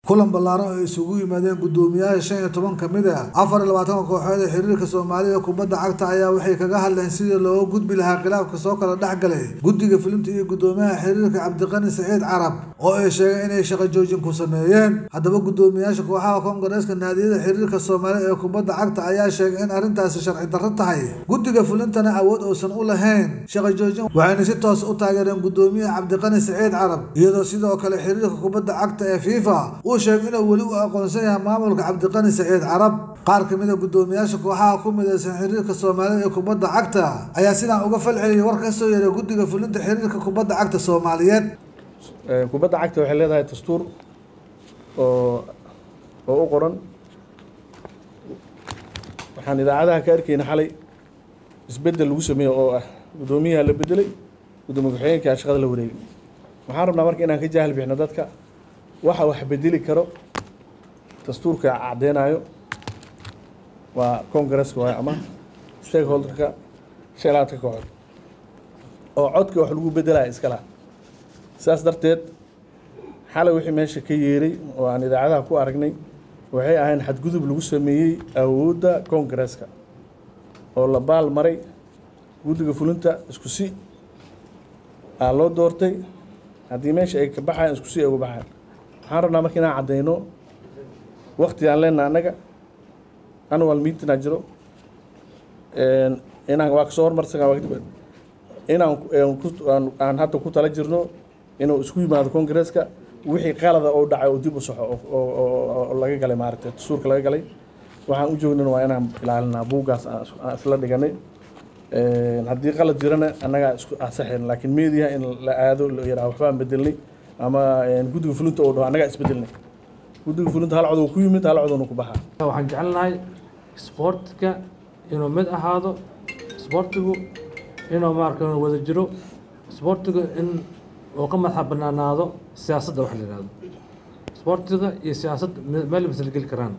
kulan ballaaran oo ay isugu yimaadeen guddoomiyaasha shan iyo toban ka mid ah afar iyo labaatanka kooxood ee xiriirka soomaalida kubadda cagta ayaa waxay kaga hadleen sidii looga gudbi lahaa khilaafka soo kala dhex galay guddiga fulinta iyo guddoomiyaha xiriirka cabdiqani saciid carab oo ay sheegeen inay shaqo joojin ku sameeyeen haddaba guddoomiyaasha kooxaha koongareeska naadiyada xiriirka soomaalida ee kubadda cagta ayaa sheegay in arrintaasi sharci darro tahay guddiga fulintana awood uusan u lahayn shaqo joojin waxayna si toos u taageereen guddoomiyaha cabdiqani saciid carab iyadoo sidoo kale xiriirka kubadda cagta ee fifa uu sheegay inuu weli u aqoonsan yahay maamulka cabdiqani saciid carab qaar ka mid a guddoomiyaasha kooxaha ku midaysan xiriirka soomaalida ee kubadda cagta ayaa sidaan uga falceliyay war ka soo yeeray guddiga fulinta xiriirka kubadda cagta soomaaliyeed kubadda cagta waxay leedahay dastuur oo oo u qoran waxaan idaacadaha ka arkayna xalay isbeddel lagu sameeyo oo ah guddoomiyaha la bedelay guddoomiye ku-xigeenka shaqada la wareegay waxaan rabnaa marka inaan ka jaahil bixino dadka waxa wax bedeli karo dastuurka caddeynayo waa congaresska waayo ama stakeholderka sheelaadka kooxood oo codka wax lagu bedelaya iska laha sidaas darteed xalay wixii meesha ka yeeray oo aan idaacadaha ku aragnay waxay ahayn xadgudub lagu sameeyey awoodda congaresska oo la baal maray guddiga fulinta isku si aa loo doortay haddii meesha ay ka baxayan isku si ay uga baxayan waxaan rabnaa marka inaan caddeyno wakti aan leenaha annaga annual meetinaa jiro inaan waa kasoo hormarsaga inaan aan hadda ku tala jirno inuu isku yimaado congaresska wixii qalada oo dhacay oo dib u soxo oo laga galay maaragtay dastuurka laga galay waxaan u joognana waa inaan ilaalinaa buuggaas aan isla dhiganay haddii qalad jirana annagaa isku asaxayn laakiin media in la aado la yaraha waxbaan bedelnay ama guddiga fulinta oo dhaho annagaa isbedelnay guddiga fulinta hal codoo ku yimid hal codoona ku baxaa waxaan jecelnahay isboortiga inuu mid ahaado isboortigu inuu maarka wada jiro isboortiga in uu ka madaxa banaanaado siyaasadda wax la yihahdo isboortiga iyo siyaasadda meel masla geli karaan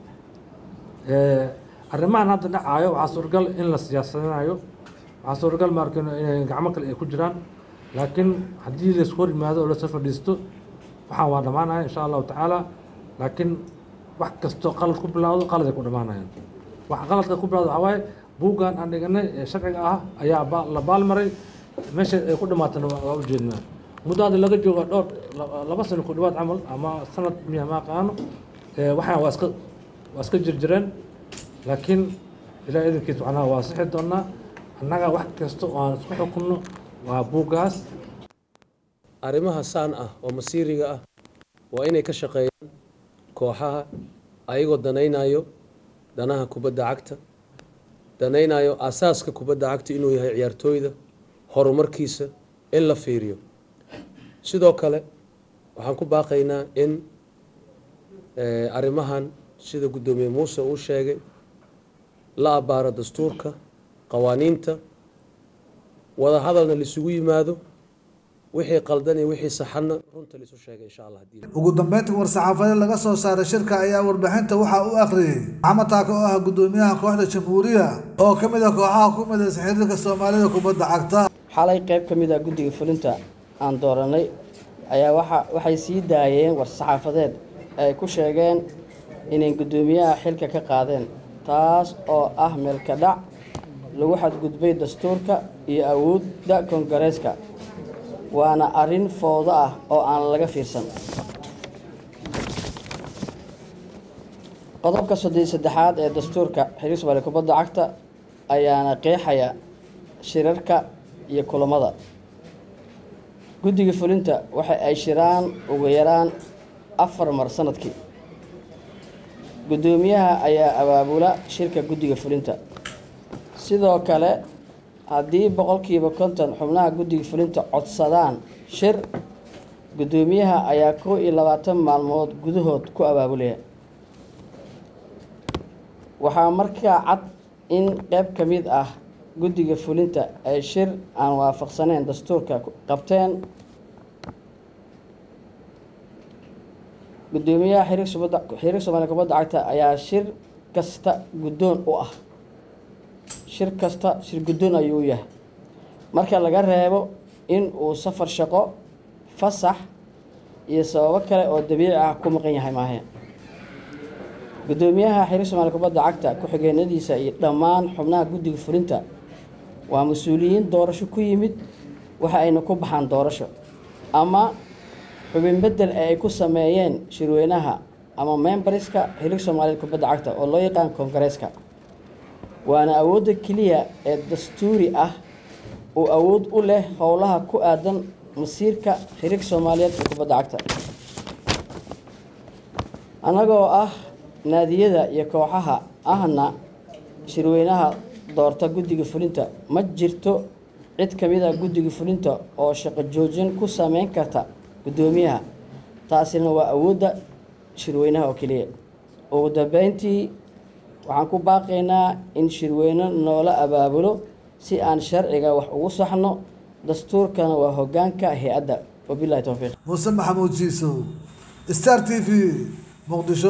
arrimahan hadda dhacaayo waxaa suuragal in la siyaasadinayo waxaa suuragal maarka inay gacmo kale ay ku jiraan laakiin haddii laisku hor yimaado oo lasoo fadhiisto waxaan waa dhammaanaya insha allahu tacaala laakiin wax kastoo qalad ku bilowdo qalad ay ku dhammaanayaan waxa qaladka ku bilowdo waxaa waaye buuggan aan dhiganay ee sharciga ah ayaa la baalmaray meesha ay ku dhamaatana waa ujeednaa muddo hadda laga jooga dhowr laba sano ku dhawaad camal ama sanad miya ma aqaano waxaan waa iska waa iska jirjireen laakiin ilaa idankiis macnaha waa sixi doonaa annaga wax kasta oo aan isku xukunno waa buuggaas arrimaha saan ah oo masiiriga ah waa inay ka shaqeeyaan kooxaha ayagoo danaynayo danaha kubadda cagta danaynayo aasaaska kubadda cagta inuu yahay ciyaartooyda horumarkiisa in la fiiriyo sidoo kale waxaan ku baaqaynaa in arrimahan sida guddoomiye muuse uu sheegay la abbaaro dastuurka qawaaniinta wada hadalna laisugu yimaado wixii qaldan iyo wixii saxanna runta laisu sheegay insha allah haddii ugu dambeyntii war-saxaafadeed laga soo saaray shirka ayaa warbixinta waxaa u akhriyey maxamed taako oo ah guddoomiyaha kooxda jamhuuriya oo ka mid a kooxaha ku midaysan xiriirka soomaalida kubadda cagta xalay qayb ka mid ah guddiga fulinta aan dooranay ayaa waxa waxay sii daayeen war-saxaafadeed ay ku sheegeen inay guddoomiyaha xilka ka qaadeen taas oo ah meelka dhac lagu xadgudbay dastuurka iyo awoodda koongareeska waana arrin foodo ah oo aan laga fiirsan qodobka soddon saddexaad ee dastuurka xiriir soomaaliya kubadda cagta ayaana qeexaya shirarka iyo kulamada guddiga fulinta waxa ay shiraan ugu yaraan afar mar sanadkii guddoomiyaha ayaa abaabula shirka guddiga fulinta sidoo kale haddii boqolkiiba konton xubnaha guddiga fulinta codsadaan shir guddoomiyaha ayaa kow iyo labaatan maalmood gudahood ku abaabulaya waxaa markaa cad in qeyb ka mid ah guddiga fulinta ay shir aan waafaqsaneyn dastuurka qabteen guddoomiyaha xiriir soomaaliya kubadda cagta ayaa shir kasta guddoon u ah shir kasta shir guddoon ayuu yahay marka laga reebo in uu safar shaqo fasax iyo sababo kale oo dabiici ah ku maqan yahay maahe guddoomiyaha xiriir soomaaliya kubadda cagta ku-xigeenadiisa iyo dhammaan xubnaha guddiga fulinta waa mas-uuliyiin doorasho ku yimid waxa ayna ku baxaan doorasho ama xubin bedel ee ay ku sameeyeen shirweynaha ama membarska xiriir soomaaliyeed kubadda cagta oo loo yaqaan koongareeska waana awoodda keliya ee dastuuri ah uu awood u leh howlaha ku aadan masiirka xiriirka soomaaliyeed ee kubadda cagta annagoo ah naadiyada iyo kooxaha ahna shirweynaha doorta guddiga fulinta ma jirto cid ka mid a guddiga fulinta oo shaqo joojin ku sameyn karta guddoomiyaha taasina waa awoodda shirweynaha oo keliya ugu dambeyntii waxaan ku baaqaynaa in shirweyne noola abaabulo si aan sharciga wax ugu saxno dastuurkana waa hoggaanka hay-adda wabilahi towfiiq muuse maxamuud jiisow star t v muqdisho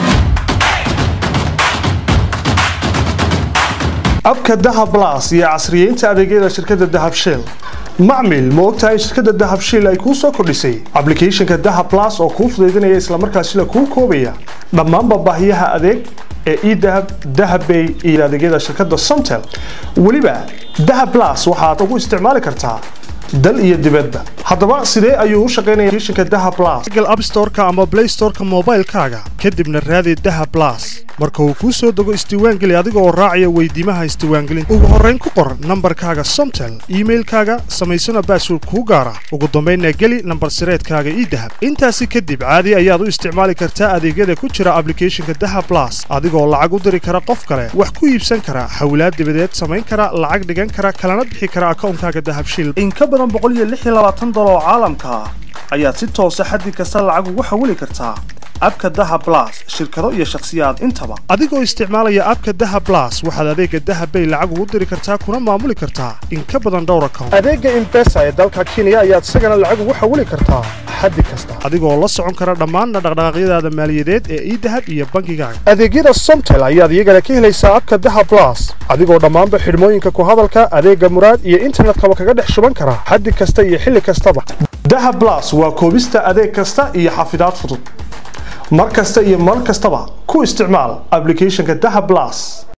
abka dahab blas iyo casriyeynta adeegyada shirkadda dahab shell macmil ma ogtahay in shirkadda dahab shell ay kuu soo kordhisay applicationka dahab blas oo kuu fudaydinaya islamarkaasina kuu koobaya dhammaanba baahiyaha adeeg ee edahab dahabbay iyo adeegyada shirkadda somtel weliba dahab blas waxaad ugu isticmaali kartaa dal iyo dibadba haddaba sidee ayuu u shaqaynaya applicationka dahab blas google app store-ka ama play store-ka moobaylkaaga kadibna raadi dahab blas marka uu kuu soo dego isdiiwaangeli adiga oo raacaya weydiimaha isdiiwaangelinta ugu horrayn ku qor nambarkaaga somtel iimailkaaga samaysana baasword kuu gaara ugu dambaynna geli nambar sireedkaaga idahab intaasi kadib caadi ayaad u isticmaali kartaa adeegyada ku jira applicationka dahab blas adigoo lacag u diri kara qof kale wax ku iibsan kara xawlaad dibadeed samayn kara lacag dhigan kara kalana bixi kara akawnkaaga dahab shil in ka badan dolar oo caalamka ah ayaad si toosa xaddi kasta lacag ugu xawili kartaa abka daha blas shirkado iyo shakhsiyaad intaba adigoo isticmaalaya abka daha blas waxaad adeega dahabbay lacag ugu diri kartaa kuna maamuli kartaa in ka badan dhowr account adeega imbesa ee dalka kenya ayaad isagana lacag ugu xawili kartaa xaddi kasta adigoo la socon kara dhammaanna dhaqdhaqaaqyadaada maaliyadeed ee idahab iyo bangigaaga adeegyada somtel ayaad iyagana ka helaysaa abka daha blas adigoo dhammaanba xidhmooyinka ku hadalka adeega muraad iyo internetkaba kaga dhex shuban kara xaddi kasta iyo xilli kastaba daha blas waa koobista adeeg kasta iyo xafidaad fudud mar kasta iyo mar kastaba ku isticmaal applicationka daha blas